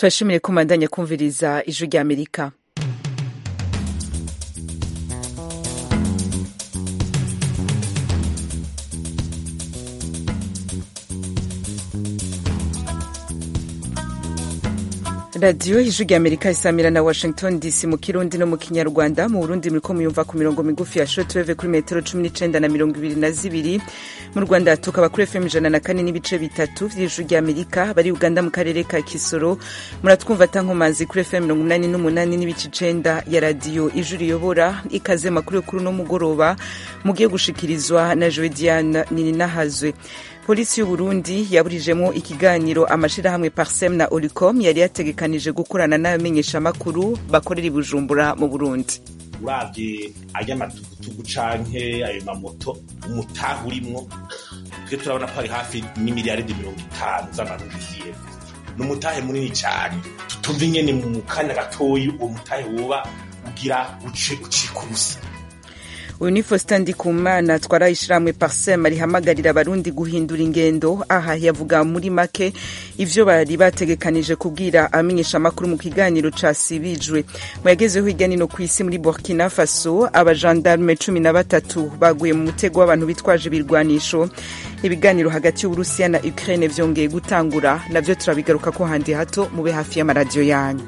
turashimire ko mubandanya kumviriza ijwi rya amerika radiyo ijwi rya amerika isamira na washington dc mu kirundi no mu kinyarwanda mu burundi muriko muyumva ku mirongo migufi ya shortwave kuri metero cumi n'icenda na mirongo ibiri na zibiri mu rwanda tukaba kuri fm ijana na kane n'ibice bitatu vy'ijwi rya amerika bari uganda mu karere ka kisoro muratwumva tankomazi kuri fm mirongo umunani n'umunani n'ibice icenda ya radiyo ijwi riyobora ikaze makuru yo kuri uno mugoroba mugiye gushikirizwa na jowe diane nininahazwe polisi y'uburundi yaburijemo ikiganiro amashirahamwe parsem na olicom yari yategekanije gukorana n'abamenyeshamakuru bakorera i bujumbura mu burundi uravye ay'amatugutugu canke ayo mamoto umutahe urimwo twe turabona ko hari hafi n'imiliyaridi mirongo itanu z'amarundi y'iyeva ni umutahe munini cane tutumva ingene mu kanya gatoyi uwo mutahe woba ugira uce ucika ubusa uyu ni faustin ndikumana twara ishiramwe parsem rihamagarira abarundi guhindura ingendo aha yavuga muri make ivyo bari bategekanije kubwira abamenyeshamakuru mu kiganiro casibijwe mu yagezeho hirya nino ku isi muri burkina faso abajandarume cumi na batatu baguye mu mutego w'abantu bitwaje ibirwanisho ibiganiro hagati y'uburusiya na ukraine vyongeye gutangura navyo turabigaruka ko handi hato mube hafi y'amaradiyo yanyu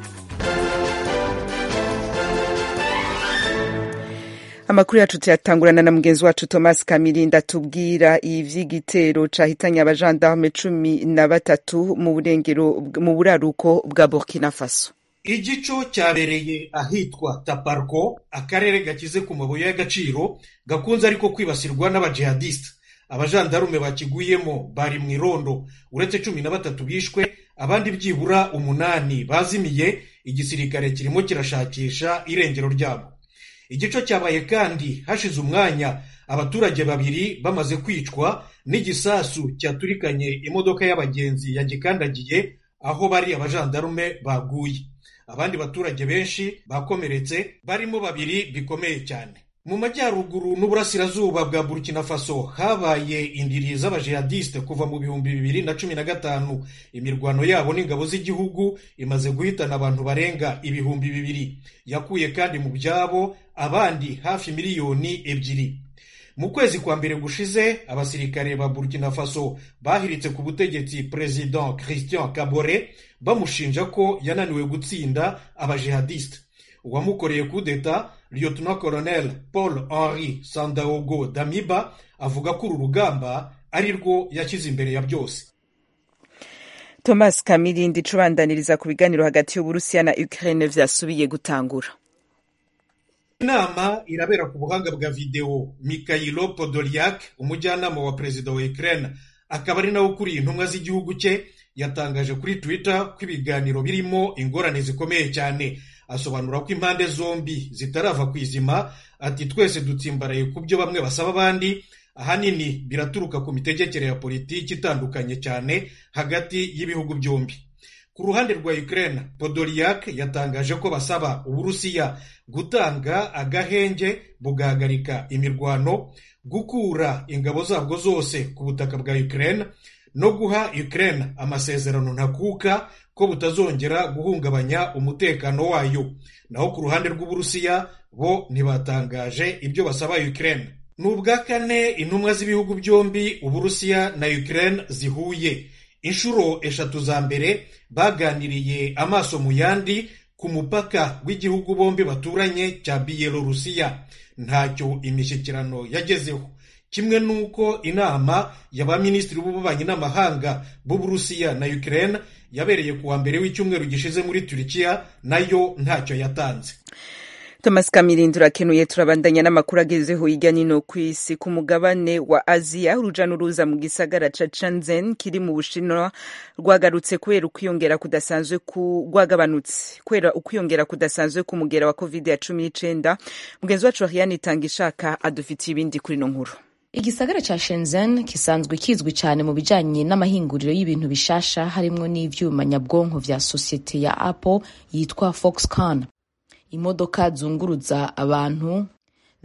amakuru yacu tuyatangurana na mugenzi wacu thomas kamirinda tubwira ivy'igitero cahitanye abajandarume cumi na batatu mu burengero mu buraruko bwa burkina faso igico cyabereye ahitwa taparko akarere gakize ku mabuye y'agaciro gakunze ariko kwibasirwa n'abajihadisita abajandarume bakiguyemo bari mu irondo uretse cumi na batatu bishwe abandi byibura umunani bazimiye igisirikare kirimo kirashakisha irengero ryabo igico cyabaye kandi hashize umwanya abaturage babiri bamaze kwicwa n'igisasu cyaturikanye imodoka y'abagenzi yagikandagiye aho bari abajandarume baguye abandi baturage benshi bakomeretse barimo babiri bikomeye cyane mu majyaruguru n'uburasirazuba bwa burkina faso habaye indiri z'abajihadiste kuva mu bihumbi bibiri na cumi na gatanu imirwano yabo n'ingabo z'igihugu imaze guhitana abantu barenga ibihumbi bibiri yakuye kandi mu byabo abandi hafi miliyoni ebyiri mu kwezi kwa mbere gushize abasirikare ba burkina faso bahiritse ku butegetsi perezida christian kabore bamushinja ko yananiwe gutsinda abajihadiste uwamukoreye kudeta lieutenant colonel paul henri sandaogo damiba avuga ko uru rugamba ari rwo yashyize imbere ya byose thomas kamirindi icubandaniriza ku biganiro hagati y'uburusiya na ukraine vyasubiye gutangura inama irabera ku buhanga bwa videwo mikhailo podolyak umujyanama wa perezida wa ukraine akaba ari nawe ukuriye intumwa z'igihugu cye yatangaje kuri twitter ko ibiganiro birimo ingorane zikomeye cyane asobanura ko impande zombi zitarava ku izima ati twese dutsimbaraye ku byo bamwe basaba abandi ahanini biraturuka ku mitegekere ya politiki itandukanye cyane hagati y'ibihugu byombi ku ruhande rwa Ukraine Podolyak yatangaje ko basaba uburusiya gutanga agahenge bugahagarika imirwano gukura ingabo zabwo zose ku butaka bwa Ukraine no guha Ukraine amasezerano ntakuka ko butazongera guhungabanya umutekano wayo naho ku ruhande rw'uburusiya bo ntibatangaje ibyo basaba Ukraine ni ubwa kane intumwa z'ibihugu byombi uburusiya na Ukraine zihuye inshuro eshatu za mbere baganiriye amaso mu yandi ku mupaka w'igihugu bombi baturanye cya biyelorusiya ntacyo imishyikirano yagezeho kimwe n'uko inama y'abaminisitiri b'ububanyi n'amahanga b'uburusiya na Ukraine yabereye ku wa mbere w'icyumweru gishize muri turikiya nayo ntacyo yatanze thomas kamirindi urakenuye turabandanya n'amakuru agezeho hirya nino ku isi ku mugabane wa aziya uruja n'uruza mu gisagara ca shenzhen kiri mu bushinwa rwagarutse kubera ukwiyongera kudasanzwe ku rwagabanutse kubera ukwiyongera kudasanzwe k'umugera wa covid ya cumi n'icenda mugenzi wacu ariane itanga ishaka adufitiye ibindi kuri ino nkuru igisagara ca shenzhen gisanzwe kizwi cyane mu bijanye n'amahinguriro y'ibintu bishasha harimwo n'ivyuma nyabwonko vya sosiyete ya apple yitwa foxconn imodoka zunguruza abantu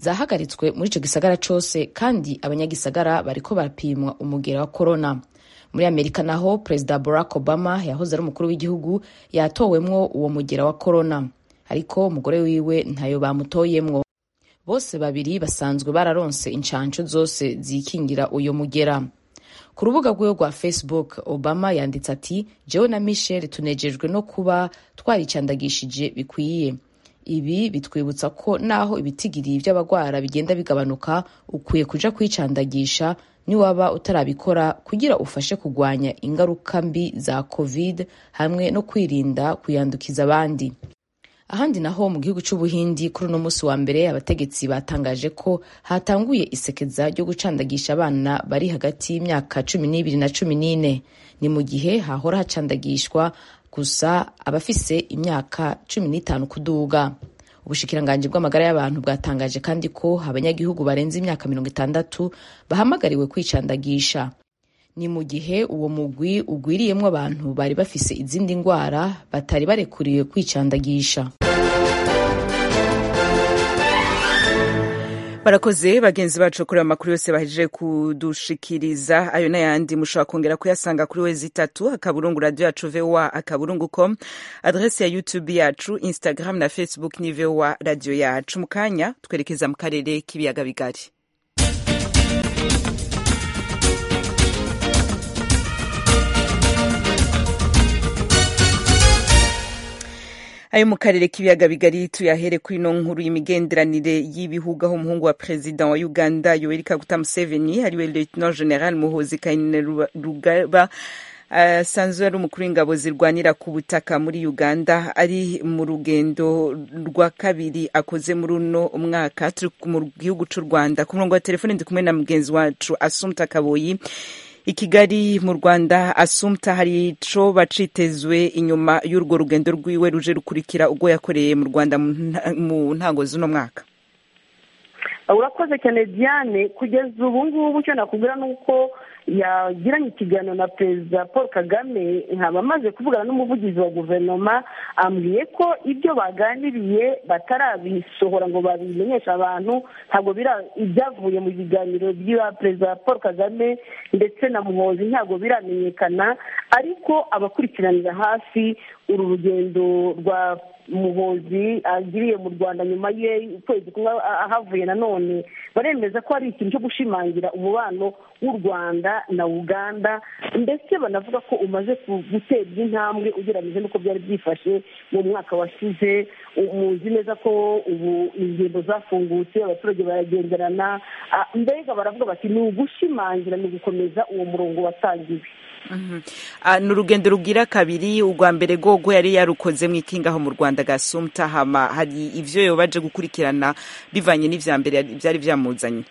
zahagaritswe muri ico gisagara cose kandi abanyagisagara bariko barapimwa umugera wa korona muri amerika naho perezida barack obama yahoze ari umukuru w'igihugu yatowemwo uwo mugera wa korona ariko umugore wiwe ntayo bamutoyemwo bose babiri basanzwe bararonse inshanshu zose zikingira uyo mugera ku rubuga rwiwe rwa facebook obama yanditse ati jewe na michel tunejejwe no kuba twaricandagishije bikwiye ibi bitwibutsa ko naho ibitigiri by'abagwara bigenda bigabanuka ukwiye kuja kwicandagisha niwaba utarabikora kugira ufashe kugwanya ingaruka mbi za covid hamwe no kwirinda kuyandukiza abandi ahandi naho mu gihugu c'ubuhindi kuri uno munsi wa mbere abategetsi batangaje ko hatanguye isekeza ryo gucandagisha abana bari hagati y'imyaka cumi n'ibiri na cumi n'ine ni mu gihe hahora hacandagishwa gusa abafise imyaka cumi n'itanu kuduga ubushikiranganji bw'amagara y'abantu bwatangaje kandi ko abanyagihugu barenze imyaka mirongo itandatu bahamagariwe kwicandagisha ni mu gihe uwo mugwi ugwiriyemwo abantu bari bafise izindi ndwara batari barekuriwe kwicandagisha barakoze bagenzi bacu kuri amakuru yose bahejeje kudushikiriza ayo n'ayandi mushobora kongera kuyasanga kuri wezi itatu akaburungu radio yacu voa akaburungu com adrese ya youtube yacu instagram na facebook ni voa radio yacu mu kanya twerekeza mu karere k'ibiyaga bigari ayo mu karere k'ibiyaga bigari tuyahere kuri ino nkuru y'imigenderanire y'ibihugu aho umuhungu wa perezida wa uganda yoweri kaguta museveni ariwe lieutenant general muhozi kainerugaba asanzwe uh, ari umukuru w'ingabo zirwanira ku butaka muri uganda ari mu rugendo rwa kabiri akoze muri uno mwaka turi mu gihugu cy'u rwanda ku murongo wa telefone ndi kumwe na mugenzi wacu asumta kaboyi i kigali mu rwanda asumta hari ico bacitezwe inyuma y'urwo rugendo rwiwe ruje rukurikira ubwo yakoreye mu rwanda mu ntango z'uno mwaka urakoze cyane diane kugeza ubu ngubu icyo nakubwira ni uko yagiranye ikiganiro na perezida paul kagame nkaba amaze kuvugana n'umuvugizi wa guverinoma ambwiye ko ibyo baganiriye batarabisohora ngo babimenyeshe abantu ntabwo ibyavuye mu biganiro bya perezida paul kagame ndetse na muhozi ntabwo biramenyekana ariko abakurikiranira hafi uru rugendo rwa muhozi agiriye mu rwanda nyuma ye ukwezi kumwe ahavuye nanone baremeza ko hari ikintu cyo gushimangira umubano w'u rwanda na uganda ndetse banavuga ko umaze guterwa intambwe ugereranyije n'uko byari byifashe mu mwaka washize muzi neza ko ubu ingendo zafungutse abaturage baragenderana mbega baravuga bati ni ugushimangira ni ugukomeza uwo murongo watangiwe ni urugendo rugira kabiri urwa mbere rwogo yari yarukoze mu ikingaho mu rwanda gasumta hama hari ibyo yobaje gukurikirana bivanye n'ivya mbere byari byamuzanye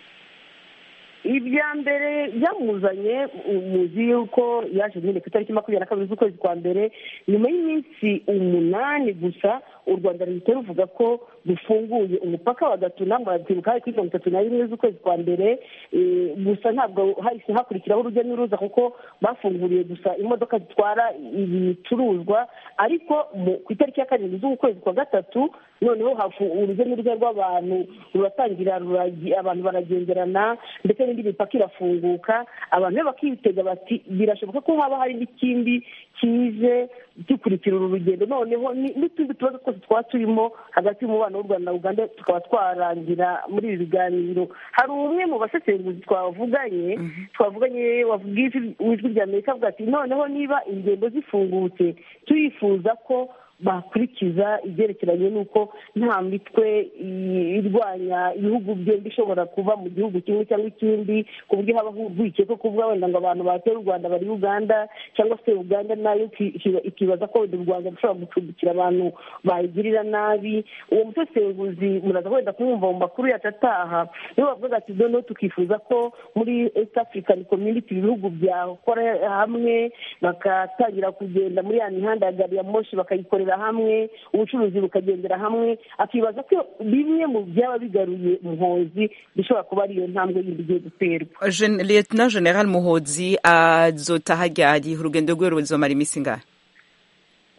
ibya mbere byamuzanye muzi yuko yaje nyine ku itariki makumyabiri na kabiri z'ukwezi kwa mbere nyuma y'iminsi umunani gusa u rwanda ruhita ruvuga ko rufunguye umupaka wa gatuna murabyibuka hari kuri mirongo itatu na rimwe z'ukwezi kwa mbere gusa ntabwo hahise hakurikiraho urujya n'uruza kuko bafunguriye gusa imodoka zitwara ibicuruzwa ariko ku itariki ya karindwi z'ukwezi kwa gatatu noneho urujya n'uruza rw'abantu ruratangira abantu baragenderana ndetse n'indi mipaka irafunguka abantu be bakitega bati birashoboka ko haba hari n'ikindi kije gikurikira uru rugendo noneho n'utundi tubazo twose twaba turimo hagati y'umubano w'u rwanda na uganda tukaba twarangira muri ibi biganiro hari umwe mu basesenguzi twavuganye twavuganye wavuga ijwi rya amerika avuga ati noneho niba ingendo zifungutse turifuza ko bakurikiza ibyerekeranye n'uko nta mitwe irwanya ibihugu byombi ishobora kuva mu gihugu kimwe cyangwa ikindi ku buryo haba urwikekwe kuvuga wenda ngo abantu batera u rwanda bari uganda cyangwa se uganda nayo ikibaza ko wenda u rwanda rushobora gucumbikira abantu bayigirira nabi uwo musesenguzi muraza wenda kumwumva mu makuru yacu ataha niyo bavuga ati noneho tukifuza ko muri east african community ibihugu byakora hamwe bagatangira kugenda muri ya mihanda ya gari ya moshi bakayikorera hamwe ubucuruzi bukagendera hamwe akibaza ko bimwe mu byaba bigaruye muhozi bishobora kuba ariyo ntambwe yindi igiye guterwa lieutenant general muhozi azotaha ryari urugendo rwe ruzomara iminsi ingahe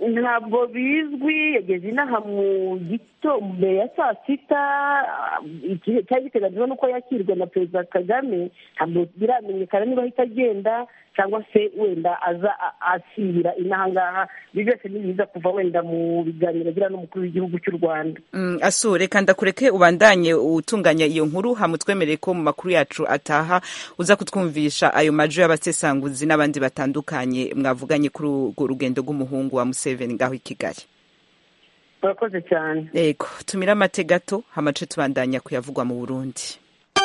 ntabwo bizwi yageze inaha mu gito mbere ya saa sita cyari giteganyijwe n'uko yakirwa na perezida kagame ntabwo biramenyekana niba ahita agenda cyangwa se wenda aza asibira inaha ngaha ibi byose ni biza kuva wenda mu biganiro agira n'umukuru w'igihugu cy'u rwanda aso reka ndakureke ubandanye utunganya iyo nkuru hamutwemereye ko mu makuru yacu ataha uza kutwumvisha ayo majo y'abasesanguzi n'abandi batandukanye mwavuganye kuri urwo rugendo rw'umuhungu wa museveni ngaho i kigali murakoze cyane yego tumire amate gato hamace tubandanya kuyavugwa mu burundi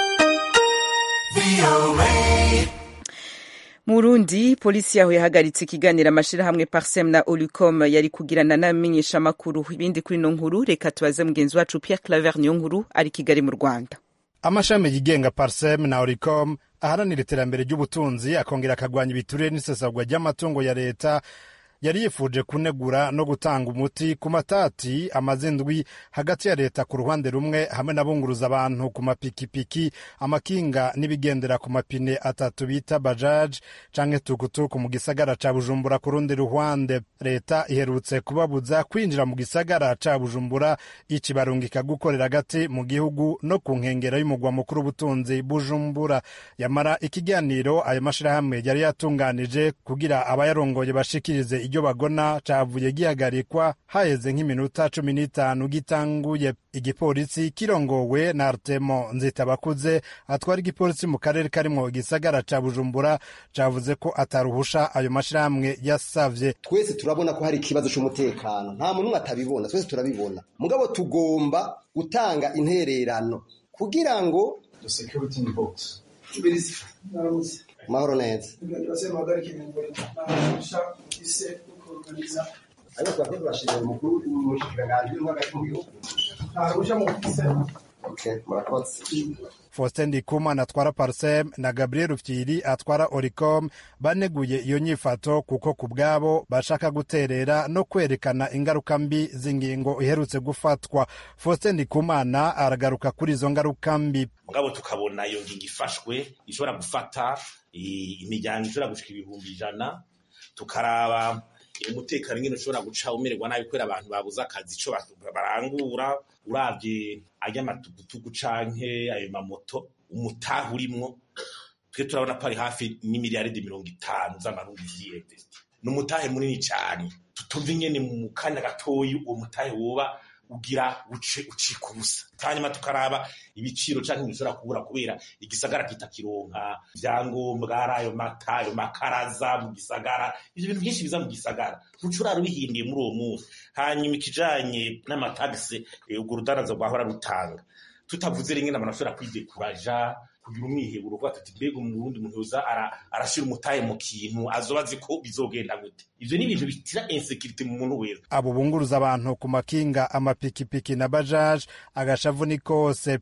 mu Burundi polisi yaho yahagaritse ikiganiro amashirahamwe Parsem na Olicom yari kugirana n'amenyesha makuru ibindi kuri no nkuru reka tubaze mugenzi wacu Pierre Claver niyo nkuru ari Kigali mu Rwanda amashami yigenga Parsem na Olicom aharanira iterambere ry'ubutunzi akongera akagwanya ibiturire n'isesagwa ry'amatungo ya leta yari yifuje kunegura no gutanga umuti ku matati amaze indwi hagati ya leta ku ruhande rumwe hamwe n'abunguruza abantu ku mapikipiki amakinga n'ibigendera ku mapine atatu bita bajaji canke tukutuku mu gisagara ca bujumbura ku rundi ruhande leta iherutse kubabuza kwinjira mu gisagara ca bujumbura icibarungika gukorera hagati mu gihugu no ku nkengera y'umugwa mukuru w'ubutunzi bujumbura yamara ikiganiro ayo mashirahamwe yari yatunganije kugira abayarongoye bashikirize iryo bagona cavuye gihagarikwa haheze nk'iminota cumi n'itanu gitanguye igipolisi kirongowe na artemo nzitabakuze atwara igipolisi mu karere karimwo igisagara ca bujumbura cavuze ko ataruhusha ayo mashirahamwe yasavye twese turabona ko hari ikibazo c'umutekano nta muntu umwe atabibona twese turabibona mugabo tugomba gutanga intererano kugira ngo mahoro neza ariko twakoze bashimira umukuru w'umushikiranganji w'intwaro hagati mu gihugu murakoze Faustin Ndikumana atwara Parsem na Gabriel Rufyiri atwara Oricom baneguye iyo nyifato kuko ku bwabo bashaka guterera no kwerekana ingaruka mbi z'ingingo iherutse gufatwa. Faustin Ndikumana aragaruka kuri izo ngaruka mbi. mugabo tukabona iyo ngingo ifashwe ishobora gufata imiryango ishobora gushika ibihumbi ijana tukaraba umutekano ingene ushobora guca umererwa nabi kubera abantu babuze akazi ico barangura uravye ajya amatugutugu canke ayo mamoto umutaha urimwo twe turabona ko ari hafi n'imiliyaridi mirongo itanu z'amarundi vyiyemvesti ni umutahe munini cane tutumva ingene mu kanya gatoyi uwo mutahe woba ugira uce ucika ubusa hanyuma tukaraba ibiciro canke bishobora kubura kubera igisagara kitakironka vyangombwa ari ayo mata ayo makaraza mu gisagara ivyo bintu byinshi biza mu gisagara ntucurara ubihindiye muri uwo munsi hanyuma ikijanye n'amatagisi urwo rudaraza rwahora rutanga tutavuze rimwe n'abantu bashobora kwidekuraja kugira umwiheburo kuba tuti mbega umurundi muntu yoza arashira umutahe mu kintu azoba azi ko bizogenda gute ivyo ni ibintu bitira insekirite mu muntu wese abo bunguruza abantu ku makinga amapikipiki na bajaji agashavu ni kose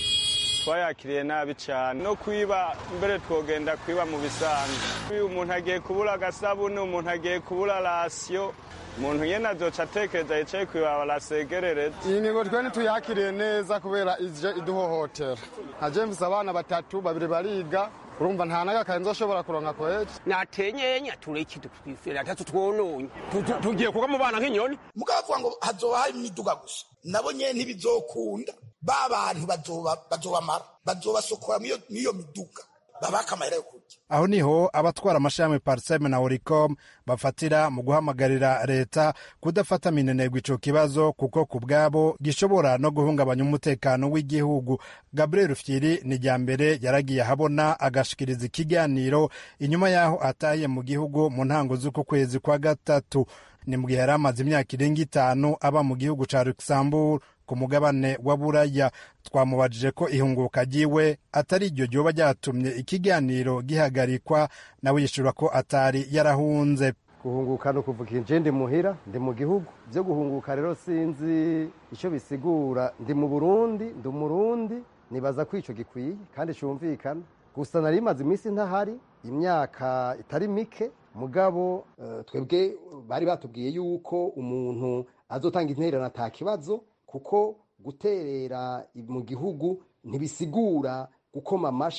twayakiriye nabi cyane no kwiba mbere twogenda kwiba mu bisanzwe umuntu agiye kubura agasabune umuntu agiye kubura rasiyo umuntu nyene azoca atekereza yicaye kwibaba arasegerereza iyi ngingo twe ntituyakiriye neza kubera ije iduhohotera nka james abana batatu babiri bariga urumva nta n'agakaye nzoshobora kuronka kwezi natenyenya tureke twifera atatu twononye tugiye kuba mu bana nk'inyoni mukavuga ngo hazoba hari imiduga gusa nabo nyene ntibizokunda ba bantu bazobamara bazobasokora n'iyo miduga babaka amahera yo kurya aho niho abatwara amashami parseme na oricom bafatira mu guhamagarira leta kudafata minenegwa ico kibazo kuko ku bwabo gishobora no guhungabanya umutekano w'igihugu gabriel fyiri ni rya mbere yaragiye ahabona agashikiriza ikiganiro inyuma y'aho ataye mu gihugu mu ntango z'uku kwezi kwa gatatu ni mu gihe yari amaze imyaka irenga itanu aba mu gihugu ca luxembourg ku mugabane wa buraya twamubajije ko ihunguka ryiwe atari iryo ryoba ryatumye ikiganiro gihagarikwa nawe yishura ko atari yarahunze guhunguka ni ukuvuga inje ndi muhira ndi mu gihugu byo guhunguka rero sinzi icyo bisigura ndi mu burundi ndi umurundi nibaza ko icyo gikwiye kandi cyumvikana gusa nari imaze iminsi ntahari imyaka itari mike mugabo twebwe bari batubwiye yuko umuntu azotanga intererano ata kibazo kuko guterera mu gihugu ntibisigura gukoma amashi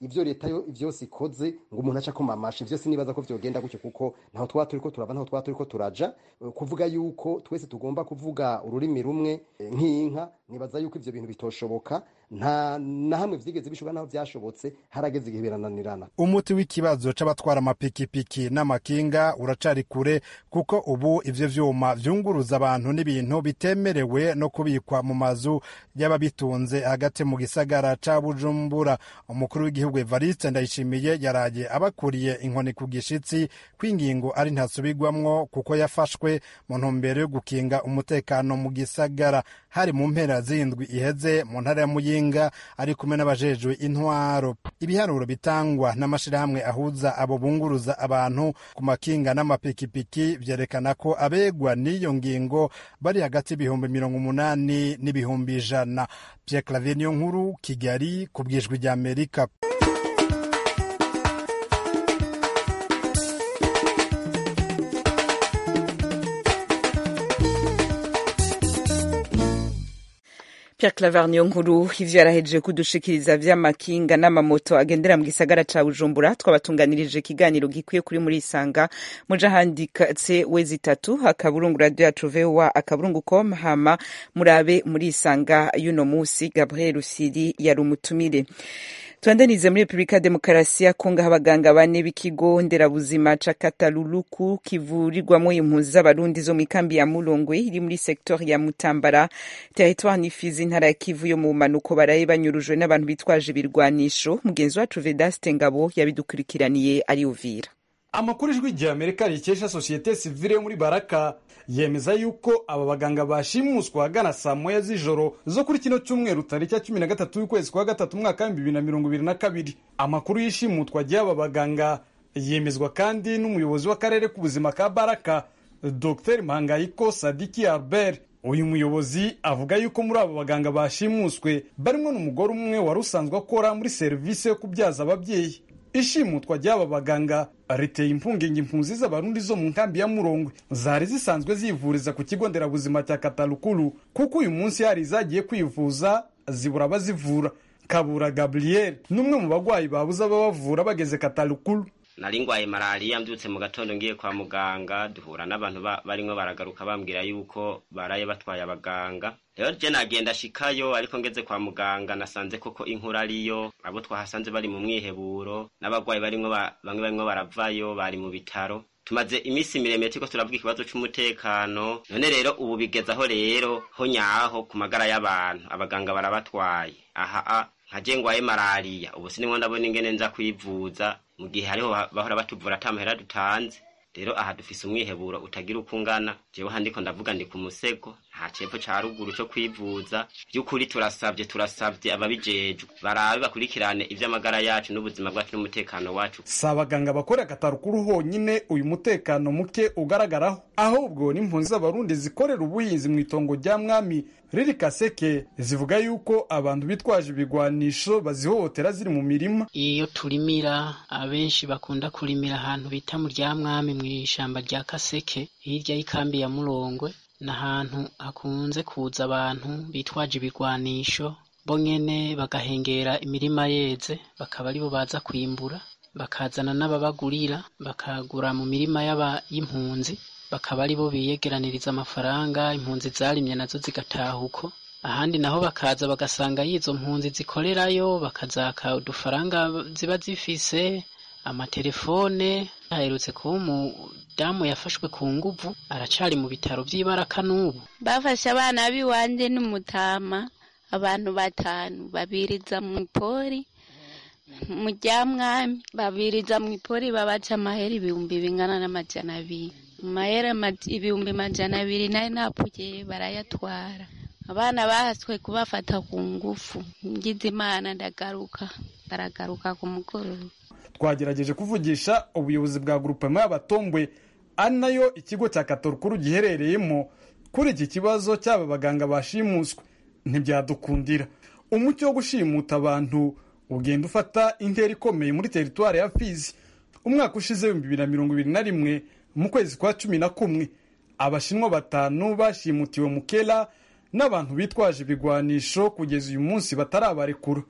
ivyo leta yo vyose ikoze ngo umuntu aca akoma amashi vyose nibaza ko vyogenda gutyo kuko ntaho twaba turiko turava ntaho twaba turiko turaja kuvuga yuko twese tugomba kuvuga ururimi rumwe nk'inka nibaza yuko ivyo bintu bitoshoboka nta na hamwe vyigeze bishoboka naho vyashobotse harageze igihe birananirana umuti w'ikibazo c'abatwara amapikipiki n'amakinga uracari kure kuko ubu ivyo vyuma vyunguruza abantu n'ibintu bitemerewe no kubikwa mu mazu y'ababitunze hagati mu gisagara ca bujumbura umukuru w'igihugu evariste ndayishimiye yaraye abakuriye inkoni ku gishitsi kw'ingingo ari ntasubirwamwo kuko yafashwe mu ntumbero yo gukinga umutekano mu gisagara hari mu mpera z'indwi iheze mu ntara ya muyinga ari kumwe n'abajejwe intwaro ibiharuro bitangwa n'amashirahamwe ahuza abo bunguruza abantu ku makinga n'amapikipiki vyerekana ko abegwa n'iyo ngingo bari hagati y'ibihumbi mirongo umunani n'ibihumbi ijana Pierre Claver niyo nkuru Kigali ku bwijwi rya Amerika Pierre Claver niyo nkuru ivyo yarahejeje kudushikiriza vy'amakinga n'amamoto agendera mu gisagara ca Bujumbura twabatunganirije ikiganiro gikwiye kuri muri isanga muja handikatse wezi itatu akaburungu radio yacu VOA akaburungu com hama murabe muri isanga y'uno musi Gabriel Rusiri yari umutumire Tuandanize muri Republika Demokarasi ya Kongo abaganga bane b'ikigo nderabuzima ca Kataluluku kivurirwamo impunzi z'abarundi zo mu ikambi ya Mulongwe iri muri sektori ya Mutambara territoire nifizi intara ya Kivu yo mu manuko baraye banyurujwe n'abantu bitwaje ibirwanisho mugenzi wacu Vedaste Ngabo yabidukurikiraniye ari Uvira amakuru ijwi rya amerika rikesha sosiyete sivile yo muri baraka yemeza yuko aba baganga bashimuswa ahagana saa moya z'ijoro zo kuri kino cyumweru tariki ya cumi na gatatu y'ukwezi kwa gatatu umwaka w'ibihumbi bibiri na mirongo ibiri na kabiri amakuru y'ishimutwa ry'aba baganga yemezwa kandi n'umuyobozi w'akarere k'ubuzima ka baraka dr mpangayiko sadiki albert uyu muyobozi avuga yuko muri abo baganga bashimuswe barimo n'umugore umwe wari usanzwe akora muri serivisi yo kubyaza ababyeyi ishimutwa ry'aba baganga riteye impungenge impunzi z'abarundi zo mu nkambi ya murongwe zari zisanzwe zivuriza ku kigo nderabuzima cya katalukuru kuko uyu munsi hari izagiye kwivuza zibura abazivura kabura gabriel n'umwe mu bagwayi babuze ababavura bageze katalukuru nari ngwaye malariya mbyutse mu gatondo ngiye kwa muganga duhura n'abantu barimo baragaruka bambwira yuko baraye batwaye abaganga rero je nagenda shikayo ariko ngeze kwa muganga nasanze koko inkuru ariyo abo twahasanze bari mu mwiheburo n'abagwayi barimwo bamwe barimwo baravayo bari mu bitaro tumaze iminsi miremire turiko turavuga ikibazo c'umutekano none rero ubu bigeze aho rero ho nyaho ku magara y'abantu abaganga barabatwaye aha nkaje ngwaye malariya ubu sinimwo ndabona ingene nza kwivuza mu gihe hariho bahora batuvura ata mahera dutanze rero aha dufise umwiheburo utagira uko ungana jewe handiko ndavuga ndi ku musego nta cepfo ca ruguru co kwivuza vy'ukuri turasavye turasavye ababijejwe barabe bakurikirane ivy'amagara yacu n'ubuzima bwacu n'umutekano wacu si abaganga bakorera katarukuru honyine uyu mutekano muke ugaragaraho ahubwo n'impunzi z'abarundi zikorera ubuhinzi mu itongo rya mwami riri kaseke zivuga yuko abantu bitwaje ibigwanisho bazihohotera ziri mu mirima iyo turimira abenshi bakunda kurimira ahantu bita mu rya mwami mu ishamba rya kaseke hirya y'ikambi ya murongwe ni ahantu hakunze kuza abantu bitwaje ibigwanisho bo nyene bagahengera imirima yeze bakaba aribo baza kwimbura bakazana n'ababagurira bakagura mu mirima y'impunzi bakaba aribo biyegeraniriza amafaranga impunzi zarimye nazo zigataha uko ahandi naho bakaza bagasanga y'izo mpunzi zikorerayo bakazaka udufaranga ziba zifise amatelefone aherutse kuba umudamu yafashwe ku nguvu aracari mu bitaro vy'ibaraka n'ubu bafashe abana b'iwanje n'umutama abantu batanu babiriza mu ipori mu rya mwami babiriza mu ipori babaca amahera ibihumbi bingana n'amajana abiri amahera ibihumbi majana abiri nayo napfuye barayatwara abana bahaswe kubafata ku ngufu ngize imana ndagaruka baragaruka ku mugoroba twagerageje kuvugisha ubuyobozi bwa grupema y'abatombwe ari nayo ikigo cya katorukuru giherereyemo kuri iki kibazo cy'aba baganga bashimuswe ntibyadukundira umucyo wo gushimuta abantu ugenda ufata intera ikomeye muri teritwari ya fizi umwaka ushize w'ibihumbi bibiri na mirongo ibiri na rimwe mu kwezi kwa cumi na kumwe abashinwa batanu bashimutiwe mu kera n'abantu bitwaje ibigwanisho kugeza uyu munsi batarabarekura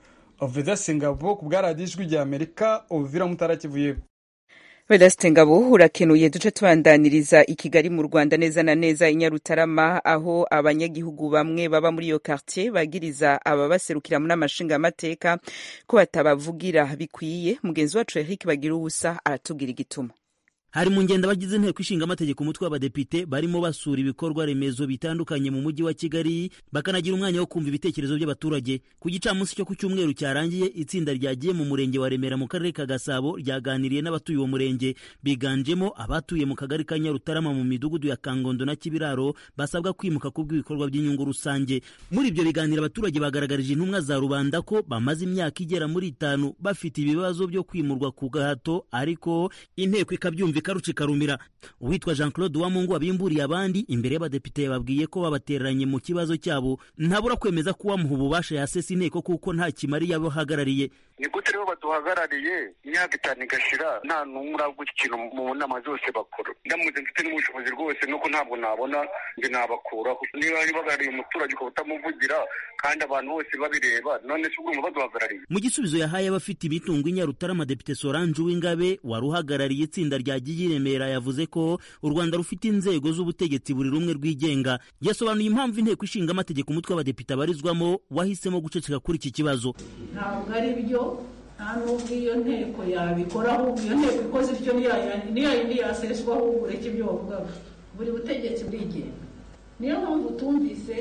vedase ngabo ku bwa radiyo ijwi rya amerika uvira mutarakivuye Vedaste Ngabo urakenuye duce tubandaniriza i Kigali mu Rwanda neza na neza i Nyarutarama aho abanyagihugu bamwe baba muri iyo quartier bagiriza ababaserukira mu n'amashinga amateka ko batabavugira bikwiye mugenzi wacu Eric Bagira ubusa aratubwira igituma hari mu ngendo abagize inteko ishinga amategeko umutwe w'abadepite barimo basura ibikorwa remezo bitandukanye mu mujyi wa kigali bakanagira umwanya wo kumva ibitekerezo by'abaturage ku gicamunsi cyo ku cyumweru cyarangiye itsinda ryagiye mu murenge wa remera mu karere ka gasabo ryaganiriye n'abatuye uwo murenge biganjemo abatuye mu kagari ka nyarutarama mu midugudu ya kangondo na kibiraro basabwa kwimuka ku bw'ibikorwa by'inyungu rusange muri ibyo biganiro abaturage bagaragarije intumwa za rubanda ko bamaze imyaka igera muri itanu bafite ibibazo byo kwimurwa ku gahato ariko inteko ikabyumva ikaruca ikarumira uwitwa jean claude uwamungu wabimburiye abandi imbere y'abadepite yababwiye ko babatereranye mu kibazo cyabo ntabura kwemeza ko uwamuha ububasha yasesa inteko kuko nta kimari yabahagarariye ni gute rero baduhagarariye imyaka itanu igashira nta n'umwe uraguha ikintu mu nama zose bakora ndamutse mfite n'ubushobozi rwose nuko ntabwo nabona njye nabakuraho niba bahagarariye umuturage ukaba utamuvugira kandi abantu bose babireba none se ubwo baduhagarariye mu gisubizo yahaye abafite imitungo i nyarutarama depite solange uwingabe wari uhagarariye itsinda rya gigi remera yavuze ko u rwanda rufite inzego z'ubutegetsi buri rumwe rwigenga yasobanuye impamvu inteko ishinga amategeko umutwe w'abadepite abarizwamo wahisemo guceceka kuri iki kibazo ntabwo ari byo nta n'ubwo iyo nteko yabikora ahubwo iyo nteko ikoze ityo niyo yindi yaseswa ahubwo ureke ibyo wavugaga buri butegetsi burigenga niyo mpamvu tumvise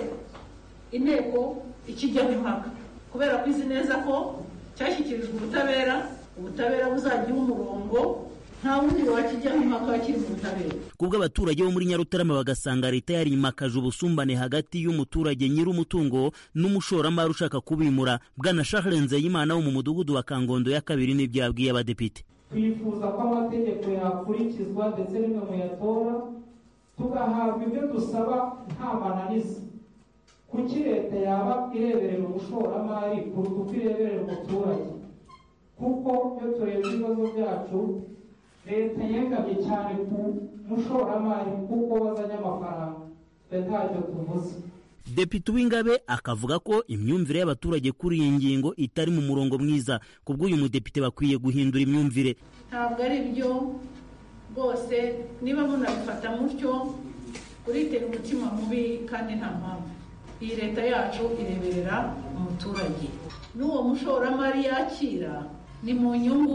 inteko ikijyaho impaka kubera ko izi neza ko cyashyikirijwe ubutabera ubutabera buzagira umurongo nta wundi wakijyaho impaka kiri mu butabera kubwo abaturage bo muri nyarutarama bagasanga leta yarimakaje ubusumbane hagati y'umuturage nyir'umutungo n'umushoramari ushaka kubimura bwana charles nzeyimana wo mu mudugudu wa kangondo ya kabiri n'ibyo yabwiye abadepite twifuza ko amategeko yakurikizwa ndetse n'imwe muyatora tugahabwa ibyo dusaba nta mananiza kuki leta yaba ireberera umushoramari kuruta uko ireberera umuturage kuko iyo turebye ibibazo byacu leta yegamye cyane ku mushoramari kuko wazanye amafaranga twe ntacyo tuvuze depite uwingabe akavuga ko imyumvire y'abaturage kuri iyi ngingo itari mu murongo mwiza ku bw'uyu mudepite bakwiye guhindura imyumvire ntabwo ari byo rwose niba munabifata mutyo uritera umutima mubi kandi nta mpamvu iyi leta yacu ireberera umuturage n'uwo mushoramari yakira ni mu nyungu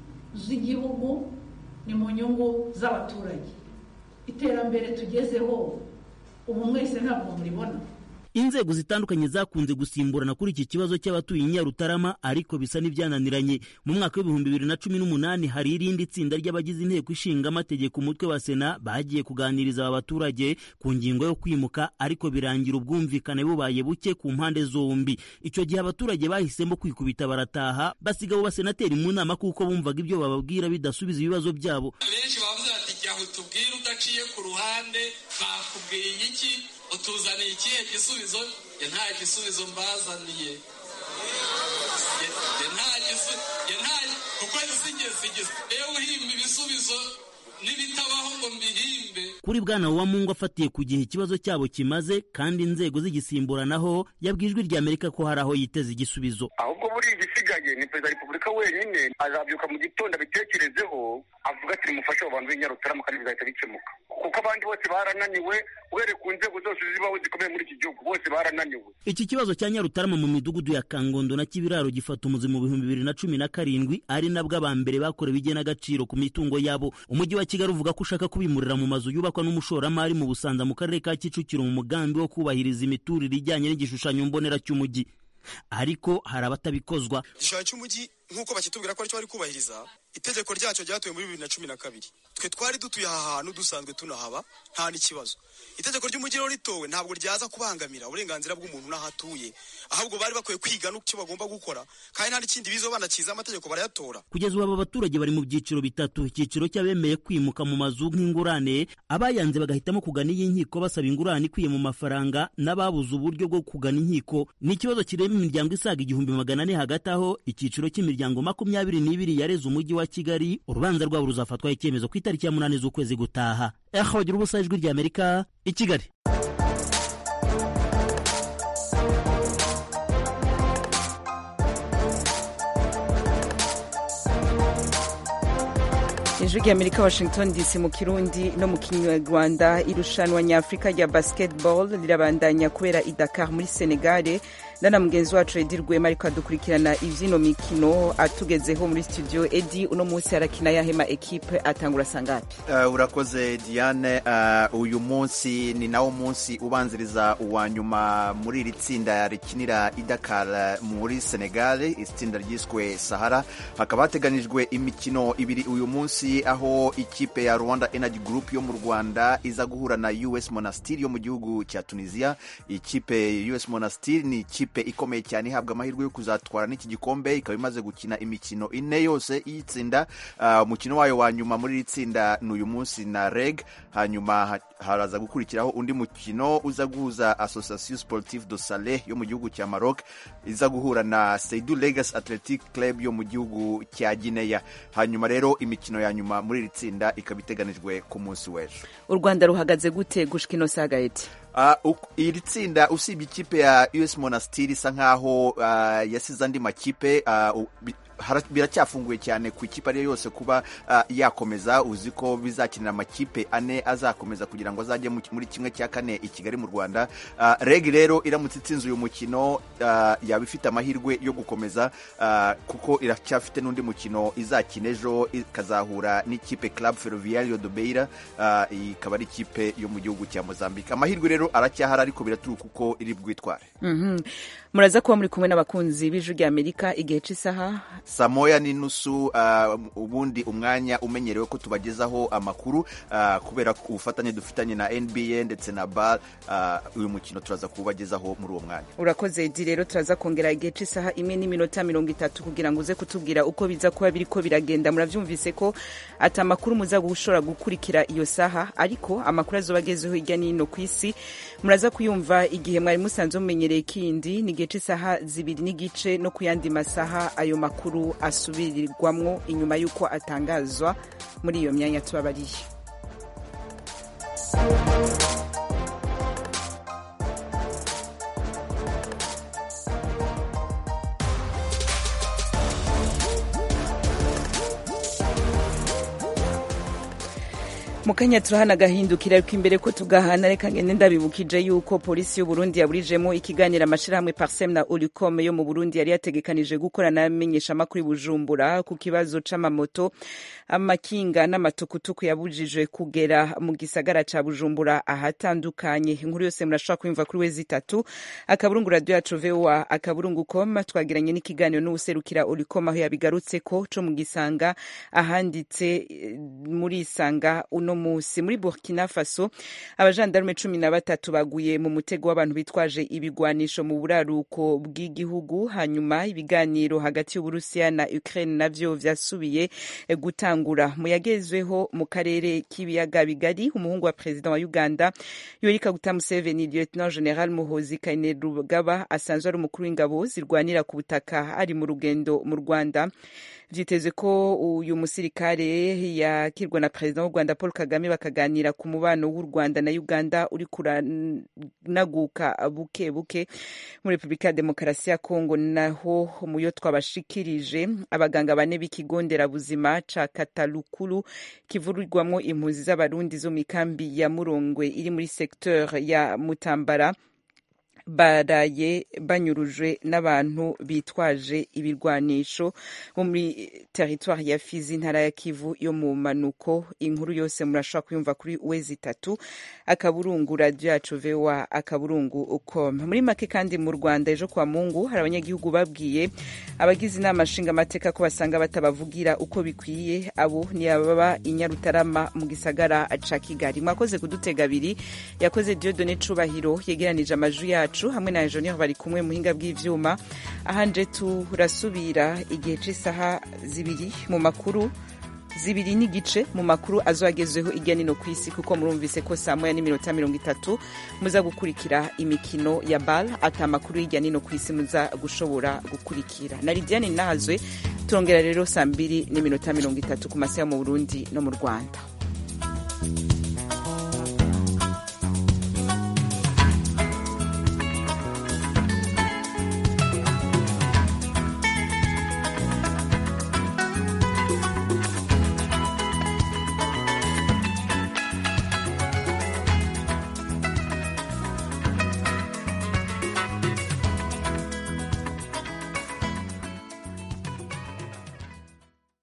z'igihugu ni mu nyungu z'abaturage iterambere tugezeho ubu mwese ntabwo muribona inzego zitandukanye zakunze gusimburana kuri iki kibazo cy'abatuye i nyarutarama ariko bisa n'ibyananiranye mu mwaka w'ibihumbi bibiri na cumi n'umunani hari irindi tsinda ry'abagize inteko ishinga amategeko umutwe wa sena bagiye kuganiriza aba baturage ku ngingo yo kwimuka ariko birangira ubwumvikane bubaye buke ku mpande zombi icyo gihe abaturage bahisemo kwikubita barataha basiga abo basenateri mu nama kuko bumvaga ibyo bababwira bidasubiza ibibazo byabo benshi bavuze bati jya utubwire udaciye ku ruhande bakubwiye iki utuzaniye ikihe gisubizo nta gisubizo mbazaniye kuko sigeze rero uhimba ibisubizo n'ibitabaho ngo mbihimbe kuri bwana uwamungu afatiye ku gihe ikibazo cyabo kimaze kandi inzego zigisimburanaho yabwiye ijwi rya amerika ko hari aho yiteze igisubizo ahubwo buri igisigaye ni perezida wa repubulika wenyine azabyuka mu gitondo abitekerezeho avuga ati nimufashe abo bantu b'inyarutarama kandi bizahita bikemuka kuko abandi bose barananiwe uhereye ku nzego zose zibaho zikomeye muri iki gihugu bose barananiwe iki kibazo cya nyarutarama mu midugudu ya kangondo na kibiraro gifata umuzi mu bihumbi bibiri na cumi na karindwi ari nabwo aba mbere bakorewe igenagaciro ku mitungo yabo umujyi wa kigali uvuga ko ushaka kubimurira mu mazu yubakwa n'umushoramari mu busanza mu karere ka kicukiro mu mugambi wo kubahiriza imiturire ijyanye n'igishushanyo mbonera cy'umujyi ariko hari abatabikozwa igishushanyo cy'umujyi nk'uko bakitubwira ko aricyo bari kubahiriza itegeko ryacyo ryatowe muri bibiri na cumi na kabiri twe twari dutuye aha hantu dusanzwe tunahaba nta n'ikibazo itegeko ry'umujyi rero ritowe ntabwo ryaza kubangamira uburenganzira bw'umuntu n'aho atuye ahubwo bari bakwiye kwiga n'icyo bagomba gukora kandi nta n'ikindi bizo banakiza amategeko barayatora kugeza ubu aba baturage bari mu byiciro bitatu icyiciro cy'abemeye kwimuka mu mazu nk'ingurane abayanze bagahitamo kugana iy'inkiko basaba ingurane ikwiye mu mafaranga n'ababuze uburyo bwo kugana inkiko ni ikibazo kireba imiryango isaga igihumbi magana ane hagati aho icyiciro cy'imiryango makumyabiri n'ibiri yareze umujyi wa kigali urubanza rwabo ruzafatwaho icyemezo ku itariki ya munani z'ukwezi gutaha eha bagira ubusa ijwi rya amerika i kigali ijwi ry'amerika washington dc mu kirundi no mu kinyarwanda irushanwa nyafurika rya basketball rirabandanya kubera i dakar muri senegale ndana mugenzi wacu edi rwema ariko adukurikirana ivyino mikino atugezeho muri studio edi uno munsi arakina yahema ekipe atangura sangapi Uh, urakoze Diane uh, uyu munsi ni nawo munsi ubanziriza uwa nyuma muri iri tsinda rikinira i Dakar muri Senegal itsinda ryiswe Sahara hakaba hateganijwe imikino ibiri uyu munsi aho ikipe ya Rwanda Energy Group yo mu Rwanda iza guhura na US Monastir yo mu gihugu cya Tunisia ikipe US Monastir ni ikipe ikomeye cyane ihabwa amahirwe yo kuzatwara n'iki gikombe ikaba imaze gukina imikino ine yose y'itsinda uh, umukino wayo wa nyuma muri iri tsinda ni uyu munsi na reg hanyuma ha- haraza gukurikiraho undi mukino uza guhuza association sportive de sale yo mu gihugu cya maroc iza guhura na seidu legas athletic club yo mu gihugu cya guinea hanyuma rero imikino ya nyuma muri iri tsinda ikaba iteganijwe ku munsi w'ejo u rwanda ruhagaze gute gushika ino saga eti Uh, uk- iri tsinda usibye ikipe ya us monastir isa nkaho uh, yasize andi makipe uh, u- bi- hara- biracyafunguye cyane ku ikipe ariyo yose kuba uh, yakomeza uzi ko bizakinira amakipe ane azakomeza kugira ngo azajye mu- muri kimwe cya kane i kigali mu rwanda uh, reg rero iramutse itsinze uyu mukino uh, yaba ifite amahirwe yo gukomeza uh, kuko iracyafite n'undi mukino izakina ejo ikazahura n'ikipe club ferroviario de beira uh, ikaba ari ikipe yo mu gihugu cya mozambique amahirwe rero aracyahari ariko biraturuka uko iri bwitware Mhm. muraza kuba muri kumwe n'abakunzi b'ijwi ry'amerika igihe cy'isaha saa moya n'inusu uh, ubundi umwanya umenyerewe ko tubagezaho amakuru uh, kubera ko ubufatanye dufitanye na nba ndetse na bar uh, uyu mukino turaza kuwubagezaho muri uwo mwanya urakoze edi rero turaza kongera igihe cy'isaha imwe n'iminota mirongo itatu kugira ngo uze kutubwira uko biza kuba biri ko biragenda murabyumvise ko ati amakuru muza gushobora gukurikira iyo saha ariko amakuru azoba agezeho hirya no hino ku isi muraza kuyumva igihe mwari musanzwe mumenyereye kindi ni igihe cy'isaha zibiri n'igice no ku yandi masaha ayo makuru asubirirwamwo inyuma y'uko atangazwa muri iyo myanya tubabariye mukanya turahana agahindukira ariko imbere ko tugahana reka ngende ndabibukije yuko polisi y'uburundi yaburijemo ikiganiro amashirahamwe parsem na ulicom yo mu burundi yari yategekanije gukorana n'amenyeshamakuru i bujumbura ku kibazo c'amamoto amakinga n'amatukutuku yabujijwe kugera mu gisagara ca bujumbura ahatandukanye inkuru yose murashobora kuyumva kuri wezi itatu akaburungu radio yacu voa akaburungu com twagiranye n'ikiganiro n'uwuserukira ulicom aho yabigarutse ko co mu gisanga ahanditse eh, muri isanga uno musi muri burkina faso abajandarume cumi na batatu baguye mu mutego w'abantu bitwaje ibigwanisho mu buraruko bw'igihugu hanyuma ibiganiro hagati y'uburusiya na ukraine navyo vyasubiye eh, gutangura mu yagezweho mu karere k'ibiyaga bigari umuhungu wa perezida wa uganda yoweri kaguta museveni lieutenant general muhozi kainerugaba asanzwe ari umukuru w'ingabo zirwanira ku butaka ari mu rugendo mu rwanda vyiteze ko uyu musirikare yakirwa na perezida w'u rwanda paul kagame bakaganira ku mubano w'u rwanda na uganda uri kuranaguka buke buke muri repubulika ya demokarasi ya kongo naho muyo twabashikirije abaganga bane b'ikigo nderabuzima ca katalukulu kivurirwamwo impunzi z'abarundi zo mu ikambi ya murongwe iri muri secteur ya mutambara baraye banyurujwe n'abantu bitwaje ibirwanisho bo muri teritwari ya fizi intara ya kivu yo mu manuko inkuru yose murashobora kuyumva kuri wezi itatu akaburungu radiyo yacu voa akaburungu com muri make kandi mu rwanda ejo kwa mungu hari abanyagihugu babwiye abagize inama nshingamateka ko basanga batabavugira uko bikwiye abo ni ababa i nyarutarama mu gisagara ca kigali mwakoze kudutega abiri yakoze diodone cubahiro yegeranije amajwi yacu yacu hamwe na enjeniyeri bari kumwe muhinga bw'ivyuma ahanje turasubira igihe c'isaha zibiri mu makuru zibiri n'igice mu makuru azoagezweho irya nino ku isi kuko murumvise ko saa moya n'iminota mirongo itatu muza gukurikira imikino ya bal ata amakuru y'irya nino ku isi muza gushobora gukurikira na lidiane nahazwe turongera rero saa mbiri n'iminota mirongo itatu ku masaha mu burundi no mu rwanda